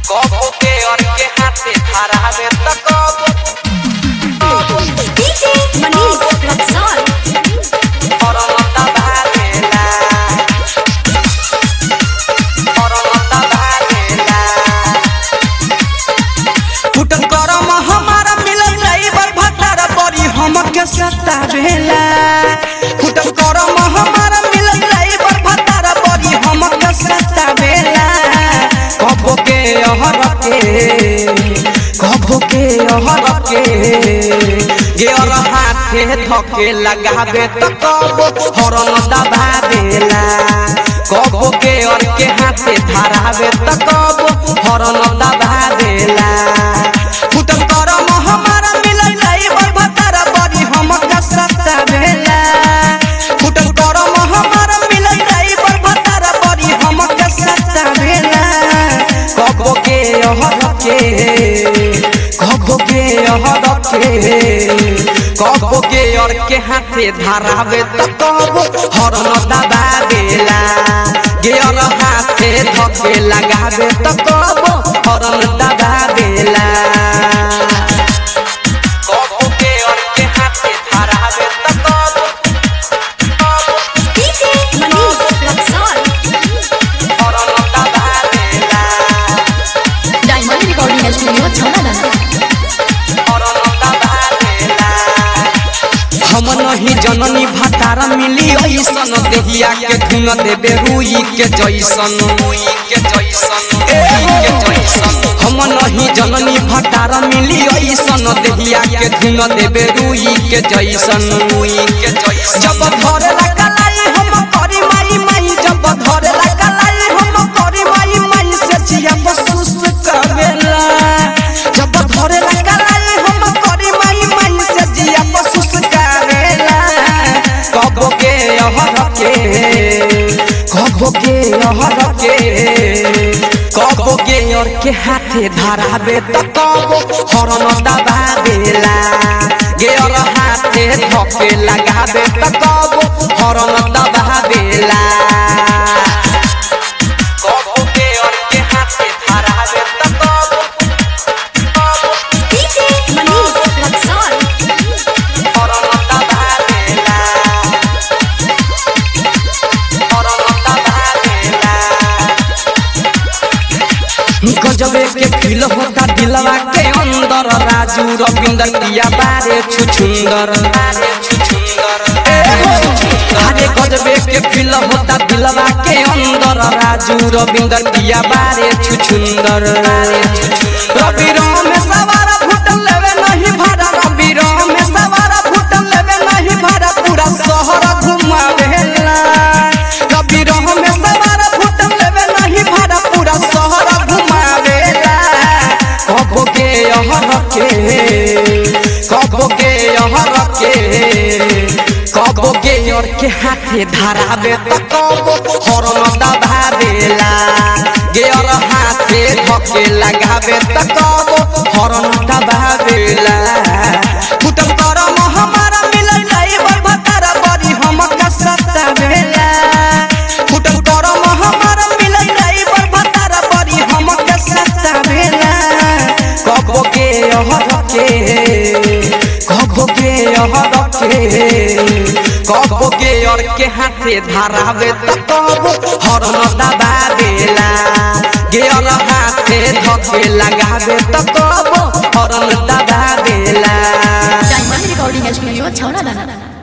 कबो के और के हाथे धरावे त कबो DJ Manish Luxor. परमता भालेला परमता भालेला फुटल करम हमारा मिलल ड्राइवर भतार बड़ी हमके सतावेला फुटल करम हमारा मिलल ड्राइवर भतार बड़ी हमके सतावेला कबो के अहर के कबो के अहर के गेर हाथे धके लगावे त कबो हरन दबा देला कबो के और के हाथे धरावे त कबो हरन दबा देला फुटल करम हमारा मिलल ड्राइवर भतार बड़ी हमके सतावेला फुटल करम हमारा मिलल ड्राइवर भतार बड़ी हमके सतावेला कबो के अहर के कबो के अहर के कबो के और के हाथे धरावे त कबो हरन दबा देला गेर हाथे धके लगावे त कबो हरन दबा देला कबो के और के हाथे धरावे त कबो DJ Manish Luxor. परमता भालेला Diamond Recording Studio, Chhamadana. परमता भालेला हम नहीं जननी भतार मिली ऐसन देहिया के धुन देबे रुई के जैसन मुई के जैसन ए मुई के जैसन हम नहीं जननी भतार मिली ऐसन देहिया के धुन देबे रुई के जैसन मुई के जैसन जब धरे लगलाई हम करी माई माई जब धरे लगलाई हम करी माई माई से जिया बसुस करेला जब धरे लगलाई हम करी माई माई से जिया बसुस करेला कबो के अहर के कबो के अहर के कबो के और के हाथे धरावे त कबो हरन दबा देला गेर हाथे धके लगावे त कबो हरन दबा देला कबो के और के हाथे धरावे त कबो DJ Manish Luxor. परमता भालेला परमता भालेला गजबे के फील होता दिलवा के अंदर राजू रविंदर दिया बारे छुछुंदर अरे छुछुंदर अरे गजबे के फील होता दिलवा के अंदर राजू रविंदर दिया बारे छुछुंदर रवि में सवार फुटल लेवे नहीं भरा रवि में सवार फुटल लेवे नहीं भरा पूरा शहर घुमावेला रवि में सवार फुटल लेवे नहीं भरा पूरा शहर घुमावेला कबो के अहर के कबो के अहर के कबो के और के हाथे धरावे त कबो हरन दबा देला गेर हाथे धके लगावे त कबो हरन दबा देला फुटल करम हमारा मिलल ड्राइवर भतार बड़ी हमके सतावेला फुटल करम हमारा मिलल ड्राइवर भतार बड़ी हमके सतावेला कबो के अहर के कबो के अहर के कबो के और के हाथे धरावे त कबो हरन दबा देला गेर हाथे धके लगावे त कबो हरन दबा देला Diamond Recording Studio, Chhamadana.